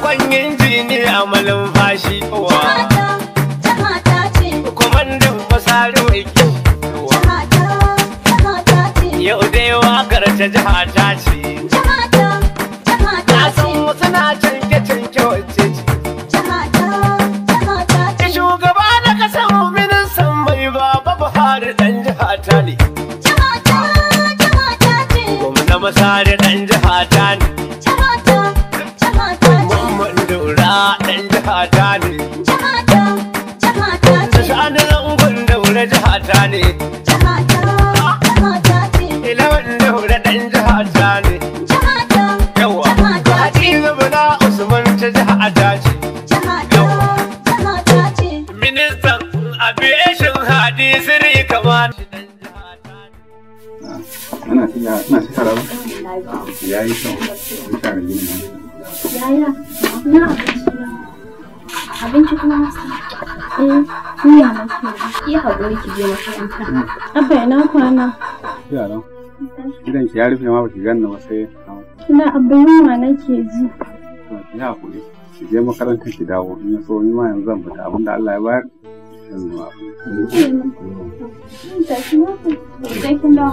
Baban injiniya malumfashi wa Jihata, jihata ce. kwamandan fasari mai kyau wa Jihata, jihata ce. yau dai wakar ta jiha ta ce Jihata, jihata na san ce. wasu na canke canke wacce ce Jihata, jihata ce. shugaba na kasar ministan mai baba buhari dan jiha ta ne Jihata, jihata ce. gwamna masari dan jiha ta ne Jihata, jihata ce. mamman daura dan jiha ta ne Jihata, jihata ce. sani zangon daura jiha ta ne Jihata, jihata ce. ilawan daura dan jiha ta ne Jihata, yawa jihata ce. hadiza bala usman ta jiha ta ce Jihata, jihata ce. ministan aviation hadisiri kamar ana tiya ana ci tara ba ya yi kyau duka da gini Yaya, na abinci na. Abinci kuma masa. Eh, ni ya nake. Ki haƙuri ki je makaranta. Abba ina kwana. yaran gidan ki ya rufe ma ba ki ganna ba sai Ina abba yunwa nake ji. ki hakuri ki je makarantar ki dawo in ya so ni ma yanzu zan fita abinda Allah ya bayar zan zuwa Tashi na ku. Sai kin dawo.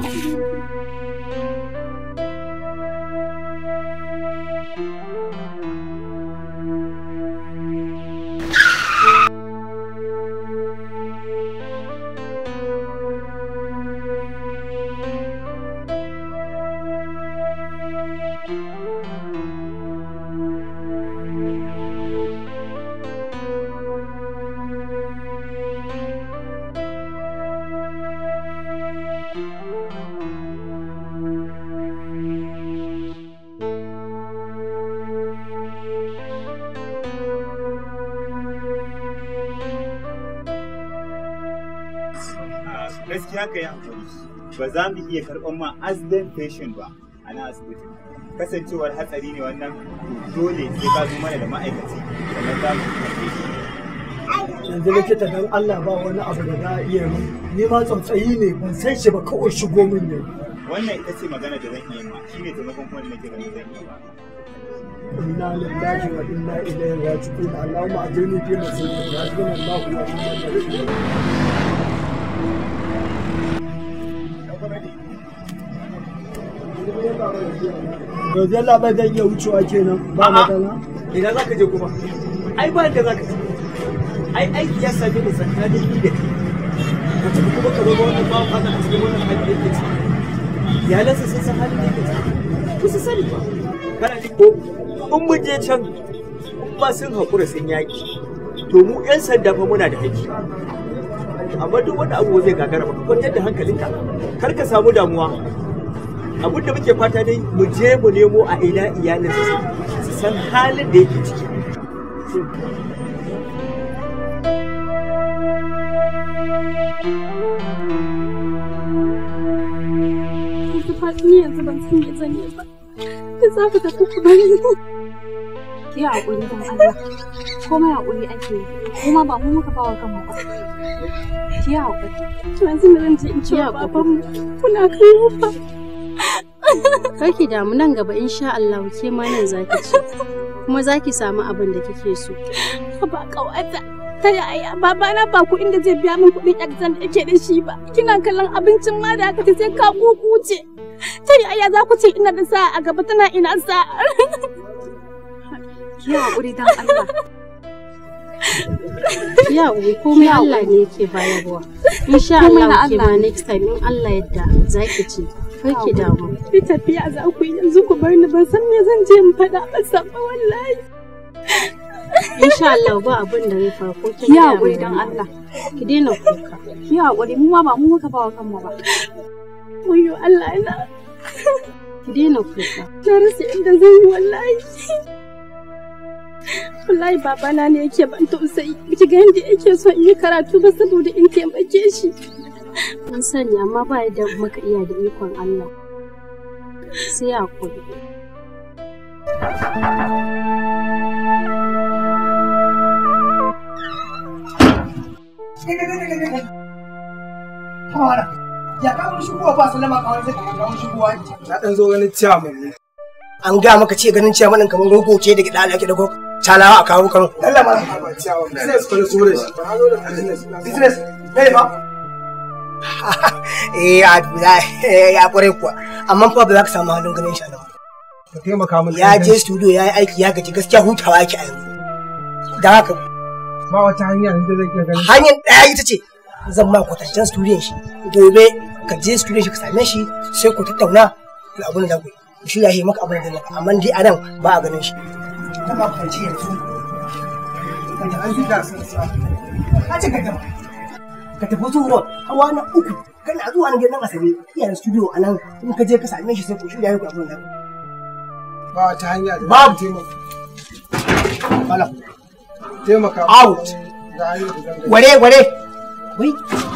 gaskiya ka yi hakuri ba za mu iya karɓar ma accident patient ba a na asibitin kasancewar hatsari ne wannan dole sai ka zo mana da ma'aikaci sannan za mu karɓe shi yanzu likita dan Allah ba wani abu da za a iya min ni ma tsautsayi ne ban san shi ba kawai shigo min ne wannan ita ce magana da zan iya ma shine taimakon kuma da nake ganin zan iya ba inna lillahi wa inna ilaihi raji'un allahumma ajirni fi musibati hasbunallahu wa ni'mal wakeel yanzu Allah bai zan iya wucewa kenan ba matsala Ina za ka je kuma? Ai ba da za ka je. Ai aiki ya same ni tsakanin ni da kai. Ka tafi kuma ka zama wannan bawan Allah a cikin wannan hali da yake ciki. Iyalansa sun san halin da yake ciki. Ba su sani ba. Kana ji ko in mun je can in ba sun haƙura sun yaƙi. To mu 'yan sanda fa muna da haƙƙi. Amma duk wanda abu zai gagara ba ka kwantar da hankalinka. Kar ka samu damuwa. abin da muke fata dai mu je mu nemo a ina iyalinsa su su san halin da yake ciki Yanzu fa ni yanzu ban san me zan yi ba. Ki za ku tafi ku bari ni. Ki haƙuri don Allah. Komai haƙuri ake yi. Kuma ba mu muka bawa kanmu ba. Ki haƙuri. To yanzu me zan je in ce wa babanmu kuna kai mu fa. Karki damu nan gaba insha Allah ke ma nan zaki ci. Kuma zaki samu abin da kike so. Ba kawata. Ta yaya babana ba ku inda zai biya min kuɗin exam da yake da shi ba. Kina kallon abincin ma da aka ce sai ka kukuce. Ta yaya za ku ce ina da sa'a a gaba tana ina sa'a. Ki haƙuri don Allah. Ya uwi komai Allah ne yake bayarwa. Insha Komai na Allah ke Allah ma ne. next time in Allah yadda zaki ci. Karki damu. Ki tafiya za ku yi yanzu ku bar ni ban san me zan je in faɗa masa ba wallahi. Insha Allah ba abin da zai faru ko kin Ki gaya haƙuri min don wani. Allah. Ki daina kuka. Ki haƙuri mu ma ba mu muka bawa kanmu ba. Wayo Allah na. Ki daina kuka. Na rasa inda zan yi wallahi. Wallahi babana ne yake ban tausayi. Ki ga yadda yake so in yi karatu ba saboda in taimake shi. An sani amma ba yadda muka iya da ikon Allah. Sai hakuri. Ya kawo shigowa ba sallama kawai sai ka kawo shigowa. na dan zo ganin ciyaman ne An ga maka ce ganin ciyaman kamar rogo ce da gida da ake da gok. calawa a kawo karo Allah ma ka ba ciyawa business ko so da shi ba zo da business business ne fa eh a dula ya kware kuwa amma fa ba za ka samu halin ganin shi a nan ka taimaka min ya je studio ya yi aiki ya gaji gaskiya hutawa yake a yanzu da haka ba wata hanya da zai iya ganin hanyar ɗaya ita ce zan ma kwatancen studiyon shi gobe ka je studiyon shi ka same shi sai ku tattauna da abin da ku yi shi ya yi maka abin da zai maka amma dai a nan ba a ganin shi ta ma kwanci yanzu ka ta an fita sun sa ka ce ka tafi ka tafi su road hawa na uku kana zuwa na gidan asabe iyayen studio a nan in ka je ka same shi sai ku shirya yi ku abin da ku ba wata hanya da Babu. taimaka Malam. taimaka Out. ga hanyar da zan gani ware ware wai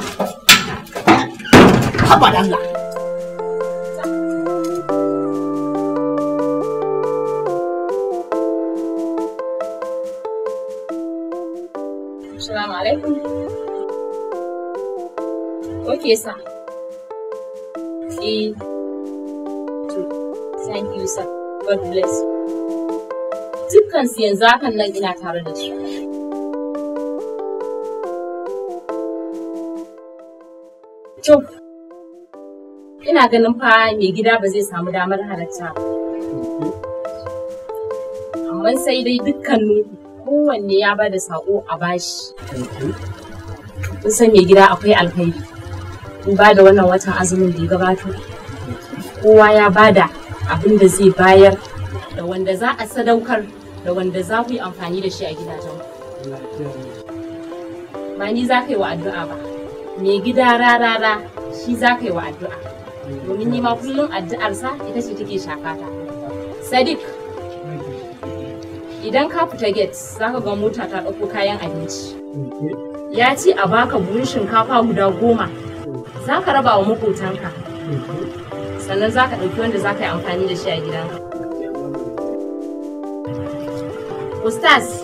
haba da Allah Assalamu alaikum. Okay, sir. Eh. to, Thank you, sir. God bless you. Dukkan su yanzu hakan nan ina tare da su. To, ina ganin fa mai gida ba zai samu damar halatta ba. Amma sai dai dukkanin kowanne ya ba da saƙo a bashi. Kun san mai gida akwai alkhairi. In ba da wannan watan azumin da ya gabato. Kowa ya ba da abin da zai bayar da wanda za a sadaukar da wanda za ku yi amfani da shi a gidajen Ba ni za ka yi wa addu'a ba. Mai gida rarara shi za ka yi wa addu'a. Domin ni ma kullum addu'arsa ita ce take shafata. Sadiq, idan ka fita gate za ka ga mota ta ɗauko kayan abinci ya ce a baka buhun shinkafa guda goma za ka raba wa makotanka sannan za ka ɗauki wanda za ka yi amfani da shi a gidanka ustaz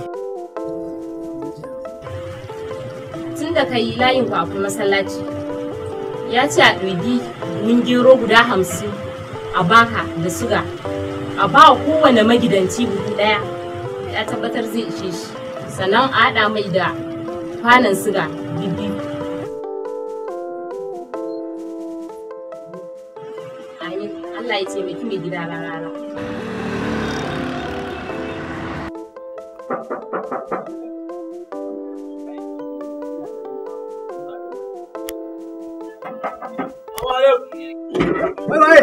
tun da ka yi layin kafin masallaci ya ce a ɗogi mun gero guda hamsin a baka da suga a ba wa kowane magidanci buhu ɗaya ya tabbatar zai ishe shi sannan a haɗa mai da kwanan siga bibbiyu Amin. Allah ya taimaki mai gida rarara. wai wai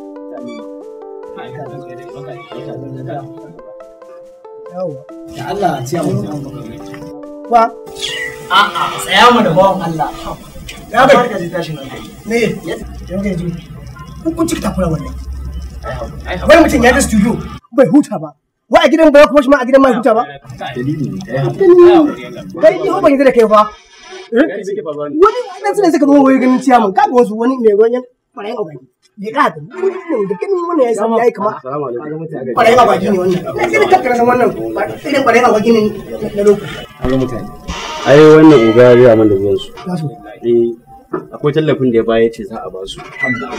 yawa da Allah a ciya mu ba a'a tsaya mu da bawan Allah ya bai ka ji tashi nan me yan gaji kun kun cika takura wannan wai mutum ya je studio bai huta ba wa a gidan ba kuma shi ma a gidan ma huta ba kai ni ho ban yi da kai fa wani dan sunan suka zo wai ganin ciyaman kaga wasu wani mai ruwan yan kwarayen abaki bai ka da wannan da ganin wannan ya san yayi kama kwarayen abaki ne wannan na sai da kakkara san wannan irin kwarayen abaki ne na lokaci ai wannan uga ya gaya mana zuwan su za su eh akwai tallafin da ya baya ce za a ba su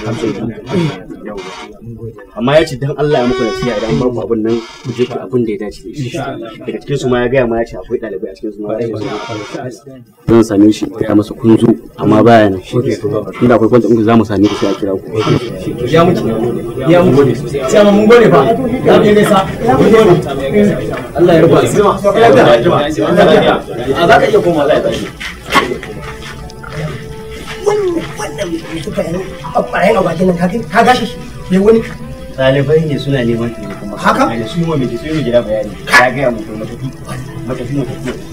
amma ya ce dan Allah ya muku nasiha idan ba ku abin nan ku je ku abin da ya dace da shi daga cikin su ma ya gaya ma ya ce akwai ɗalibai a cikin su ma ya ce zan same shi ya masa kunzu amma baya nan inda akwai kwanta in za mu same shi a kira ku ya muke ya mu gode sai mun gode fa ya ke nesa mun gode Allah ya rufa asiri a za ka iya koma Allah ya tashi wannan wannan mai suka yi kwarayen abaki nan ka gashi shi bai wani ɗalibai ne suna neman taimako Haka? su yi wa mai su yi wa gida bayani ya gaya mu matafi matafi matafi